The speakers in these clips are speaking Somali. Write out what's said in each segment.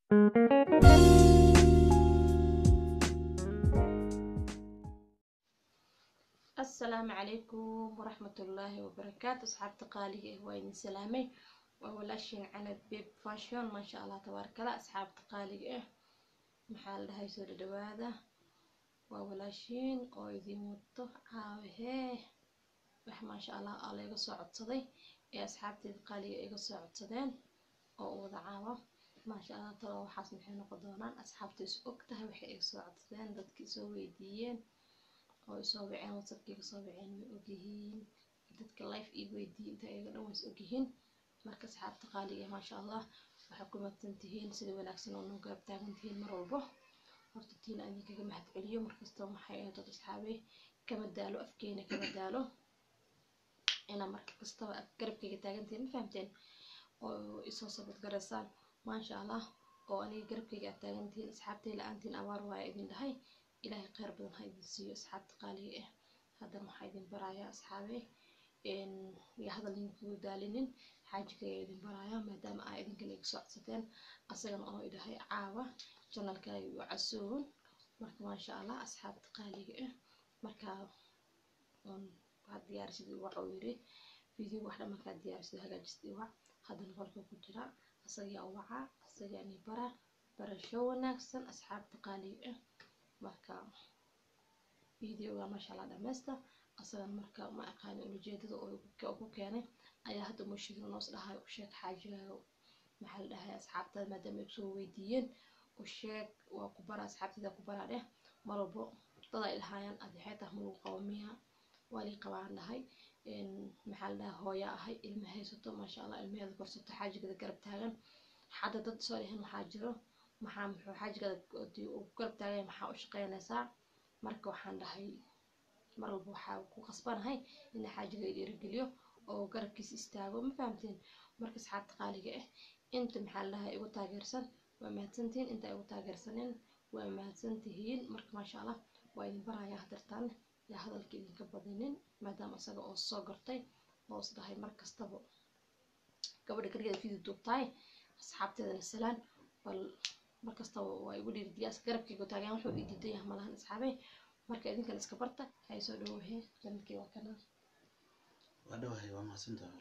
asalaamu calaykum waraxmatullaahi wabarakaatu asxaabta qaaliga ah waa idin salaamay waa walaashiin canab beb fashion maasha allah tabaarakala asxaabta qaaliga ah maxaa la dhahay soo dhadhawaada waa walaashiin oo idin wato caawahee wax maasha allah aa layga soo codsaday ee asxaabteeda qaaliga iga soo codsadeen oo u wada caawa maasha allah talo waxaas maxay noqon doonaan asxaabta is og tahay waxay iga soo codsadeen dadkii soo weydiiyeen oo isoo waceen whatsappkiiga soo waceen way ogyihiin dadka life ii weydiiyey inta iyaga dhan ways ogyihiin marka asxaabta qaaliga maasha allah waxay ku madsan tihiin sida wanaagsan oo noo garab taagan tihiin mar walbo horta tiina aan idinkaga mahad celiyo markasta maxay ahayd dad asxaabey kama daalo afkeena kama daalo inaa marka kastaba garabkayga taagan tihiin ma fahamteen oo isoo sabad garaysaan maasha allah oo aniga garabkayga aad taagan tihiin asxaabtay la-aantiin abaar waaya idin dhahay ilaahay kheyr badan ha idin siiyo asxaabta qaaliga ah haddana waxaa idin barayaa asxaabe iyo hadal idinkugu daalinin xaajigayaa idin barayaa maadaama aa idinkana iga soo codsateen asagana oo idhahay caawa janalkaaga u casuun marka maasha allah asxaabta qaaliga ah marka waxaad diyaarisid iwac oo yiri video wax dhan markaad diyaarisid hagaajist iwac haddana qolka ku jira asagaa wacaa asagaani bara barasho wanaagsan asxaabta qaaliga ah marka videoga maasha allah dhameysta asagan marka ma aqaani ulajeedada oo ku keenay ayaa hadda mushigna noos dhahay u sheeg xaajigaaga maxaa la dhahay asxaabtada maadaama ay kusoo weydiiyeen u sheeg waa ku bara asxaabtida ku baraa dheh mar walbo dad ay dhahaayaan adi waxay tahay malagu qabo miya waa lii qabaan dhahay maxaa la dhahay hooya ahay ilma haysato maasha allah ilmaheeda korsato xaajigada garab taagan xadda dad soo dhehen waxaa jiro maxaa muxuu xaajigada uu garab taagay maxaa u shaqeynaysaa marka waxaan dhahay mar walba waxaa ku qasbanahay ina xaajiga dhiirigeliyo oo garabkiisa istaago ma fahamteen marka asxaabta qaaliga ah inta maxaa la dhahay igu taageersan waa mahadsantihiin inta igu taageersaneen waa mahadsantihiin marka maasha allah waa idin barayaa hadartaan yaa hadalka idinka badinin maadaama isaga oo soo gartay oo is dhahay mar kastaba gabadha kaligeeda video duubtahay asxaabteedana salaan bal markastaba waa igu dhiiridiyaas garabkayga taagan wuxuu ii diidan yahay malahan asxaabey marka idinkan iska barta hay soo dhawahee janalkii waa kana waa dhawahay waa mahadsantahay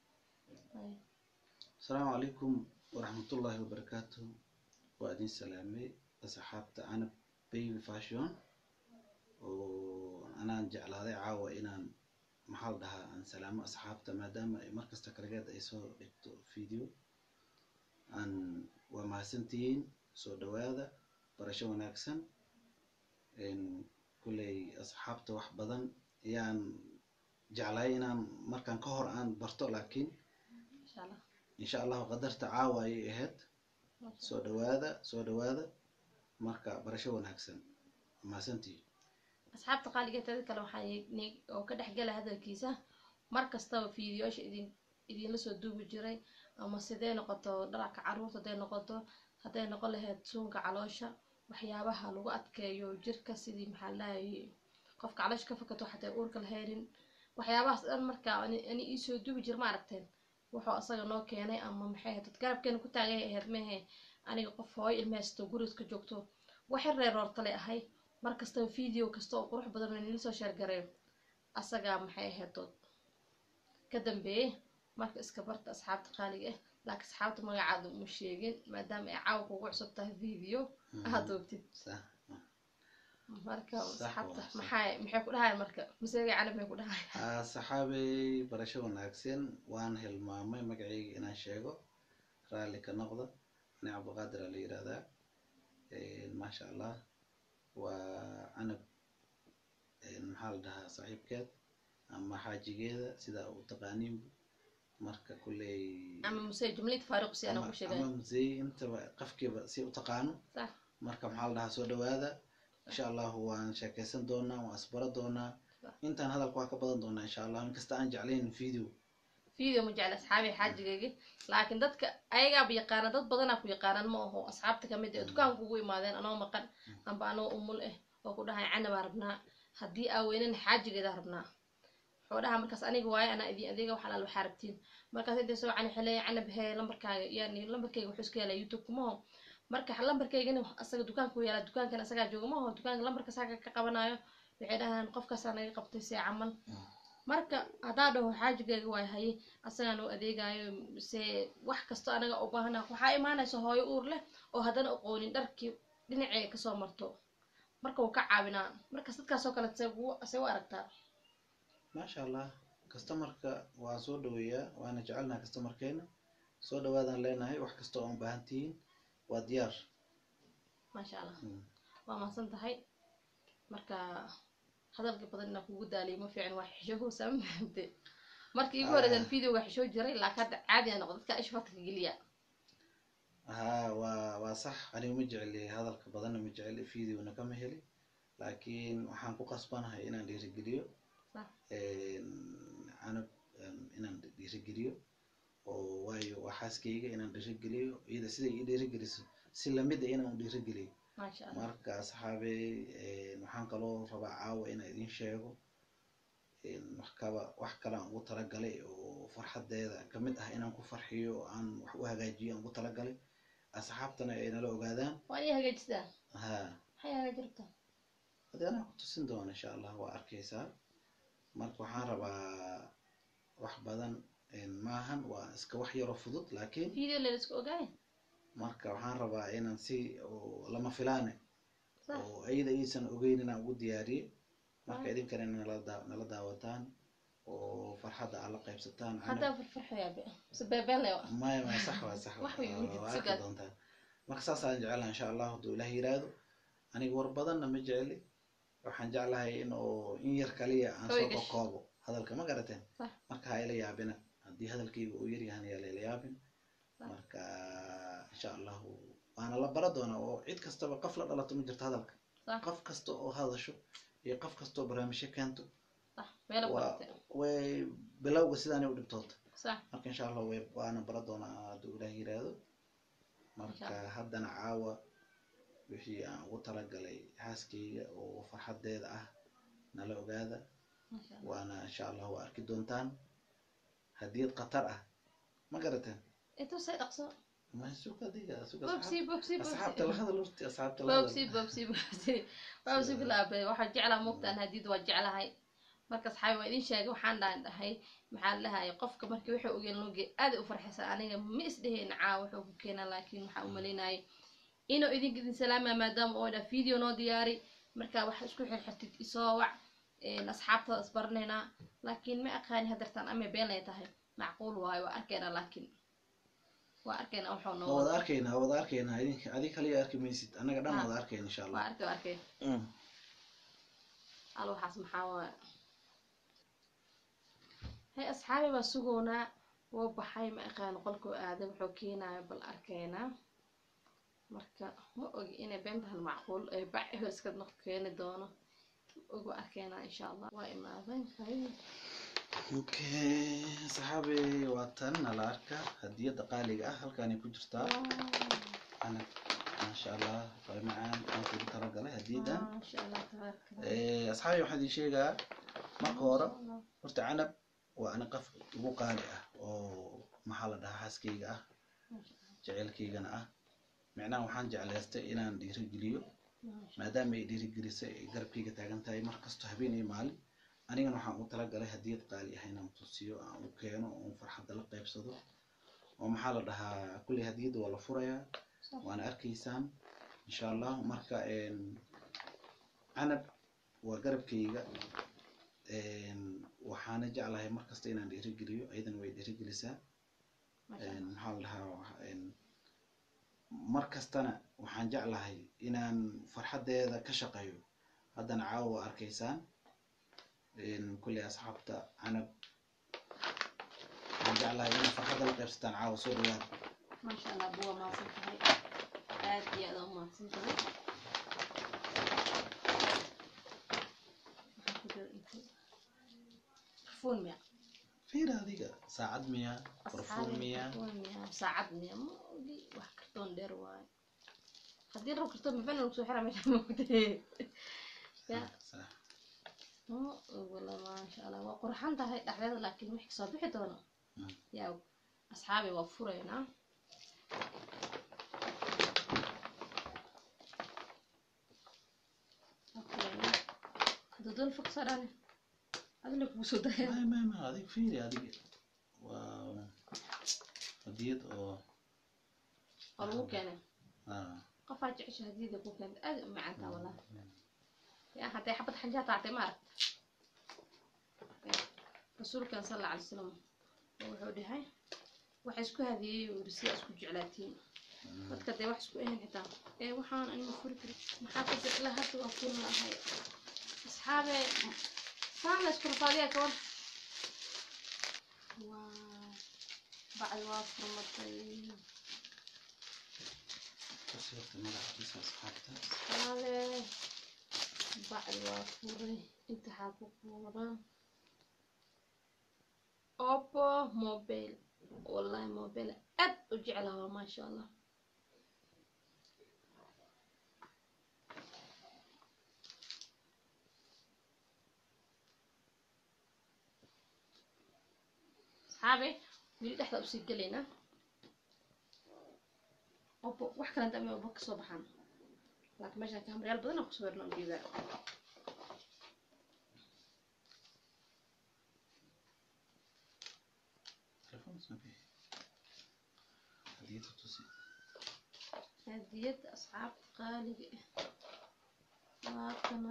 asalaamu calaykum waraxmatullaahi wabarakaatu waa idin salaamay asxaabta canab baby fashion oo anaan jeclaaday caawa inaan maxaa la dhahaa aan salaamo asxaabta maadaama ay markasta kaligeed ay soo dhigto video aan waa mahadsantihiin soo dhawaada barasho wanaagsan kulley asxaabta wax badan ayaan jeclay inaan markaan ka hor aan barto laakiin insha allahu qadarta caawa ayay ahayd soo dhawaada soo dhawaada marka barasho wanaagsan mahadsantihiin asxaabta qaaliga tada kale waxaa oo ka dhexgala hadalkiisa mar kastaba fiidiyoasha idin idinla soo duubi jiray ama sidee noqoto dhararka caruurta haday noqoto hadday noqon lahayd suunka caloosha waxyaabaha lagu adkeeyo jirka sidii maxaa ladhahay qofka caloosha ka fakato xatay uurka lahaynin waxyaabahaas dhan markaa ani iisoo duubi jir ma aragteen wuxuu asaga noo keenay ama maxay ahayd dad garabkeena ku taagay ahayd mehe aniga qof hooyo ilmahaysto guriga ka joogto waxay reeroortale ahay mar kastaba video kasta oo qurux badan nila soo sheergareeyo asagaa maxay ahayd dood ka dambeeyey marka iska barta asxaabta qaaliga ah laakiin asxaabta magacaada uma sheegin maadaama ay caawa kugu cusub tahay video aad doogtid marka asxaabta maxay maxay ku dhahayan marka maseega calab may ku dhahayan saxaabey barasho wanaagsan waan hilmaamay magacayga inaan sheego raalli ka noqda ani cabdiqaadir aa la yirahdaa maasha allah waa canab maxaa la dhahaa saaxiibkeed ama xaajigeeda sidaa u taqaaniin marka kulley ama musey jumlid faaruq si ana ku sheegay ama musey intaba qafkiiba si u taqaano sax marka maxaa la dhahaa soo dhawaada insha allahu waan sheekeysan doonaa waan asbaro doonaa intaan hadalka waa ka badan doonaa insha allah inkasta aan jeclayn video video ma jecla asxaabi xaajigaygi laakiin dadka ayagaaba yaqaana dad badanaa ku yaqaanaan ma aho asxaabta kamid ee dukaanka ugu imaadeen anoo maqan amba anoo umul ah oo ku dhahay canabaa rabnaa haddii aa weynana xaajigeedaa rabnaa wuxuu dhahaa markaas aniga waaye anaa idin adeega wax alaal waxaa rabtiin markaas intay soo cani xeleeya canab hee lambarkaaga yani lambarkayga wuxuu iska helaa youtube kumaho marka lambarkaygana asaga dukaanku yaala dukaankan asagaa jooga ma aho dukaanka lambarka saga ka qabanayo waxay dhahaan qofkaasaa naga qabtay see camal marka haddaa dhaho xaajigayga waa haye asagaan u adeegayo se wax kasto anaga u baahana waxaa imaanaysa hooyo uur leh oo haddana aqoonin dharkii dhinacee kasoo marto marka wuu ka caawinaa markas dadkaasoo kale se u aragtaa maasha allah customarka waa soo dhaweeyaa waana jecelnaha customarkeena soo dhawaadaan leenahay wax kasta oo baahan tihiin waa diyaar maasha allah waa mahadsan tahay marka hadalka badan inaan kugu daaliyo ma fiican waa xishoohoosa ma fahamte marka iigu horeysan videoga xishoo jiray laakiin hadda caadi a noqdo dadka isha farta ka geliya haa waa waa sax aniga ma jeceli hadalka badanna ma jeceli videona kama heli laakiin waxaan ku qasbanahay inaan dhiirigeliyo canab inaan dhiirigeliyo oo waayo waa xaaskayga inaan dhiirigeliyo iyada siday ii dhiirigeliso si lamid a inaan dhiirigeliyo maasha allah marka asxaabey waxaan kaloo rabaa caawa inaan idin sheego wax kaba wax kale aan ugu talagalay oo farxadeeda kamid ah inaan ku farxiyo oo aan wax u hagaajiyo aan ugu talagalay asxaabtana ay nala ogaadaan waa inay hagaajistaa ha maxay hagaaji rabtaa hadii anaa ku tusin doona insha allah waa arkaysaa marka waxaan rabaa wax badan maahan waa iska wax yaroo fudud laakiin video la isku ogaay marka waxaan rabaa inaan si oo lama filaane sax oo ayada aysan ogeyn inaan ugu diyaariyey marka idinkana nala daa nala daawataan oo farxadda aad la qaybsataan haddaa farfarxoyaa be mise beebeen lewa maya maya sax waa sax Wax way ugu waa jirto arki gaad. doontaan marka saasaan jeclaha insha allah hadduu ilaah yiraahdo aniga war badanna ma jeceli waxaan jeclahay in oo in yar kaliya aan Way soo gasho. kokoobo hadalka ma garateen Sax. marka ha ila yaabina haddii hadalkayga uu yaryahan yaa la ila yaabin Sax. marka insha allahu waana la bara doonaa oo cid kastaba qof la dhalato ma jirto hadalka sax qof kasta oo hadasho iyo qof kasta oo barnaamijyo keento sax meela waa barate way bilowga sidaanay u dhibtoota sax marka insha allah way waana bara doonaa hadduu ilaah yiraahdo marka haddana caawa wixii aan ugu talagalay xaaskayga oo farxadeeda ah nala ogaada maasha allah waana insha allah waa arki doontaan hadiyad khatar ah ma garateen intuu say dhaqso ma suga adiga suga bobsi bobsi asxaabta la hadal horti asxaabta la bobsi hadal bobsi bobsi bobsi bilaabe waxaan jeclaa moogtaan hadiyada waa jeclahay marka asxaabi waa idin sheegay waxaan dhaan dhahay maxaa la dhahay qofka markii wuxuu ogeen looge aada u farxaysa aniga ma isdheheen caa wuxuu ku keenaa laakiin waxaa u malaynayay inuu idinka idin salaama maadaama oo dha video noo diyaari marka wax isku xirxirtid isoo wac een, asxaabtada isbaranaynaa laakiin ma aqaani hadartaan ama been ay tahay macquul waayo waa arkaynaa laakiin waa arkaynaa wuxuu waa noo wada arkaynaa waa wada arkaynaa idinka adig kaliya arki maysid annaga dhan Ah. wada arkayna insha waa allah arkay waa arkay Mm. hal waxaas maxaa waaya hay asxaabi baa sugoonaa wuu baxay ma aqaano qolkuu aaday wuxuu keenayo bal arkaynaa marka ma ogi inay been tahan macquul ee bac ehel iska noq keeni doono ma ogi waa arkaynaa insha allah waa imaaday hay okay saxaabi waa tan nala arka hadiyadda qaaliga ah halkaanay ku jirtaa ana maasha allah way macaan aan kugu talagalay hadiyaddan maasha allah tabaaraka Allah. Eh, asxaabi waxaan idin sheegaa marka hore horta canab waa ani qof ugu qaali ah oo maxaa la dhahaa xaaskayga ah Maasha Allah, jaceylkaygana ah micnaha waxaan jeclaystay inaan dhiirigeliyo maasha maadaama ay dhiirigelisay ay garabkayga taagan tahay mar kasto habeen iyo maalin anigana waxaan ugu talagalay hadiyad qaali ah inaan tusiyo aan u keeno oon farxadda la qaybsado oo maxaa la dhahaa kulley hadiyadda waa la furayaa Sax. waana arkaysaan insha allah marka een, canab waa garabkayga een, waxaana jeclahay mar kasta inaan dhiirigeliyo ayadana way dhiirigelisaa maasha een, Allah. maxaa la dhahaa wax- een, mar kastana waxaan jeclahay inaan farxaddeeda ka shaqeeyo haddana caawa waa arkaysaan een, kulley asxaabta canab waxaan jeclahay inaad farxadda la qaybsataan caawa soo dhawaada maasha allah buwa mahadsan tahay aad iyo aad u mahadsan tahay Maxaa ku jira inta? Perfume miya? fiir adiga saacad miya barfuun Asxaabi, miya perfume miya? saacad miya ma ogi wax kartoon dheer waaye haddii rab kartoon mafan lagu soo xira meesha moogtay ya Sax. ma ogla maasha allah waa qurxan tahay dhexdeeda laakiin wixii kasoo bixi doono Mm. yaa asxaabi waa furaynaa abdul faksadane adina kugu soo daya ما ما ما هذيك فيني هذيك و hadiyad oo oo lagu keenay ah qofaa jecesha hadiyada ku keenta aad u macaantaa wallahi yaa hadday xabad xanjaa taatay ma aragt rasuulkan sal alla alay salam wuxuu dhahay waxa isku hadiyey uu yiri si isku jeclaatiin dadka dee wax isku ahayn xitaa ee waxaan anima furi karin maxaa ka jecla hadda waa furi lahay asxaabe saan la isku rafaadiyaa kawan waa bacdi waa furmatay kasirta magaciisa asxaabta Vale. Bacdi waa furay inta waxaa ku qoran oppo mobile wallahi mobile aad u jeclaha waa maasha allah asxaabe wili dhexda usii gelaynaa oppo wax kale dame oppo kasoo baxaan laakiin meeshaan kaamarayaal badan aan kusoo werna ujeedaa telefoon snabi hadiyada tusi hadiyada asxaabta qaaliga ah waa kana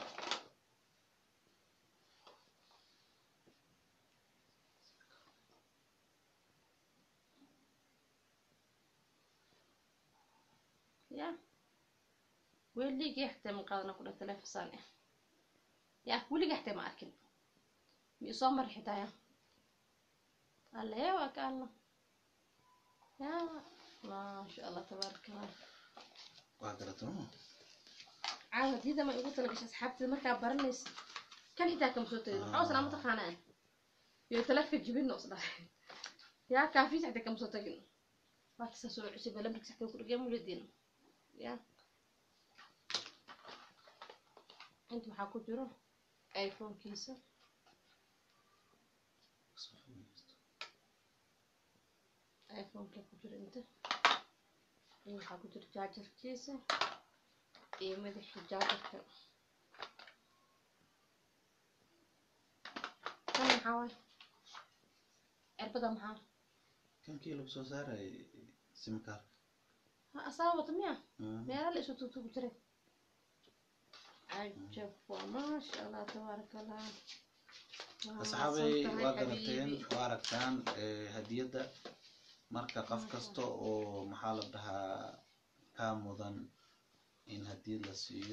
ya weligii xataa ma qaadana ku dha telefisaan ah ya weligii xataa ma arkin mi soo mari xitaa ya alle waa ka alla ya maasha allah tabaaraka allah waa garata ma caawa hadiyada ma igu talagashay asxaabteeda markaa baranaysa kan xitaa kama soo tegin waxaa usnaa mataqaanaa iyo talefka jibin os dhahay yaa kaafiis xataa kama soo tagin waa kasaa soo cusub lambarkiisa xataa ku dhagee muladin ya inta waxaa ku jiro iphone-kiisa iphone-ka ku jiro inta iyo waxaa ku jiro jaajarkiisa iyo madaxii jaajarka kan maxaa waay cirbada maxaa kankii lagu soo saaray simkaar ha asaa wata miya meela la isu tuutugu jiray cajab waa maasha allah tabaaraka allah Waa asxaabay mahadsan tahay waa garateen xabiibi. waa aragtaan eh, hadiyadda marka qof kasta oo maxaa la dhahaa kaa mudan in hadiyad la siiyo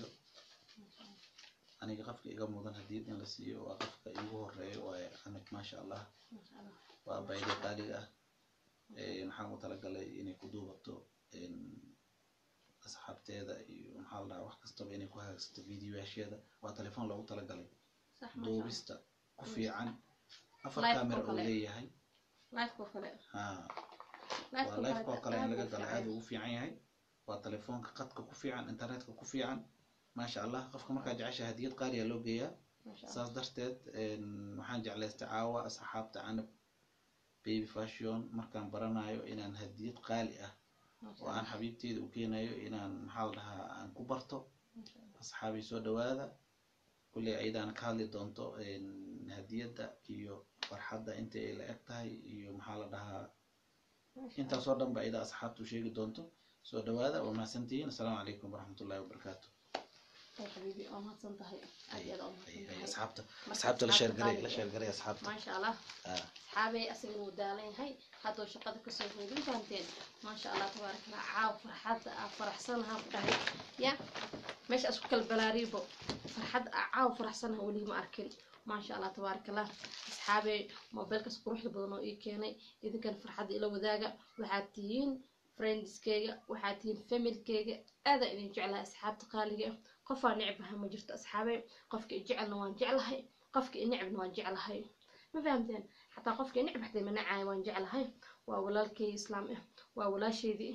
aniga qofka iga mudan hadiyad in la siiyo waa qofka igu horeeyo waaye anag maasha allah Masha Allah. waa bayda qaaliga ah Eh, maxaan u talagalay inay ku duubato en, asxaabteeda iyo maxaa la dhahaa wax kastaba inay ku hagaagsato videoyaasheeda waa telefoon loogu talagalay sax masha Allah. duubista ku fiican afar Live camera oo uu kale. leeyahay Live-ka oo kale ha Live-ka waa life oo kale in aad laga u galo fiican. aad ugu fiican yahay waa telefoonka qadka ku fiican internetka ku fiican maasha allah qofka markaa jecesha hadiyad qaaliya loo geeyaa Masha Allah. saas darteed en, waxaan jeclaystay caawa asxaabta canab baby fashion markaan baranayo inaan hadiyad qaali ah Masha oo aan Allah. xabiibteyda u keenayo inaan maxaa la dhahaa aan ku barto Masha Allah. asxaabii soo dhawaada kulley ayadaan ka hadli doonto en, hadiyadda iyo farxadda inta ay la eg tahay iyo maxaa la dhahaa Masha intaasoo dhan ba ayada asxaabtu sheegi doonto soo dhawaada waa mahadsantihiin asalaamu calaykum waraxmatullahi wabarakaatu Allah. xabiibi waa mahadsan tahay aad iyo aad waa mahadsan Ay, ay, tahay asxaabta Marka asxaabta la sheergaray qaaliga la ah. sheergaray asxaabta maasha allah Ah, asxaabay asaga wuu daalan yahay hadduu shaqada kasoo hoodin fahanteen maasha allah tabaaraka allah caaw farxadda aa faraxsanahaa ku dhahay ya meesha isku kala balaariibo farxadda aa caaw faraxsanaha weli ma arkin maasha allah tabaaraka allah asxaabay mobilkas quruxda badan oo ii keenay idinkan farxadda ila wadaaga waxaad tihiin friendskeyga waxaad tihiin familkeyga aadaa idin jeclahay asxaabta qaaliga ah qofaa necbaha ma jirto asxaabay qofka i jecelna waan jeclahay qofka i necbna waan jeclahay ma fahamteen xataa qofka necb xatay ma nacaayo waan jeclahay waa walaalkay islaam ah waa walaasheydii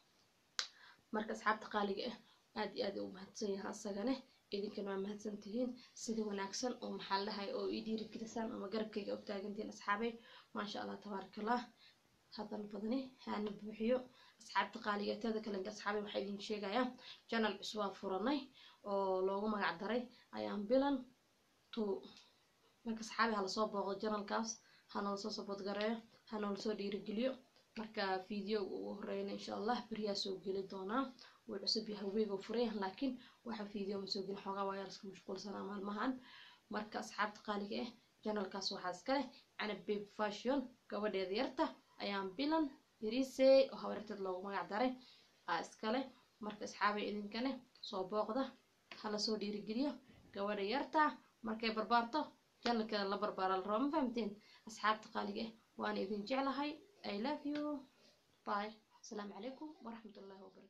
marka asxaabta qaaliga ah aad iyo aad u mahadsan yahay asagane idinkana waa mahadsan tihiin sida wanaagsan oo maxaa la dhahay oo ii dhiirigelisaan ama garabkayga u taagantihiin asxaabay maasha allah tabaaraka allah hadan badani haana buuxiyo asxaabta qaaliga teeda kalenta asxaabay waxaa idin sheegayaa janal cusub aan furanay oo loogu magac daray ayaan bilan two marka saxaabi hala soo booqdo janalkaas hanala soo sabod gareeyo hanala soo dhiirigeliyo marka video ugu horeyna insha allah beriyaa soo geli doonaa wuu cusub yahay weego furaya laakiin waxa video ma soo gelin xoogaa waa iska mashquulsanaa maalmahan marka asxaabta qaaliga ah janalkaas waxaa iska leh canab baby fashion gabadheeda yarta ayaan bilan yarisey oo habaryarteed loogu magac daray aa iskale marka asxaabay idinkane soo booqda hala soo dhiirigeliyo gabadha yarta markay barbaarto janalkeeda la barbaara la rabo ma fahamteen asxaabta qaaliga ah waana idin jeclahay i love you bye asalaamu calaykum waraxmatullahi wabarakatu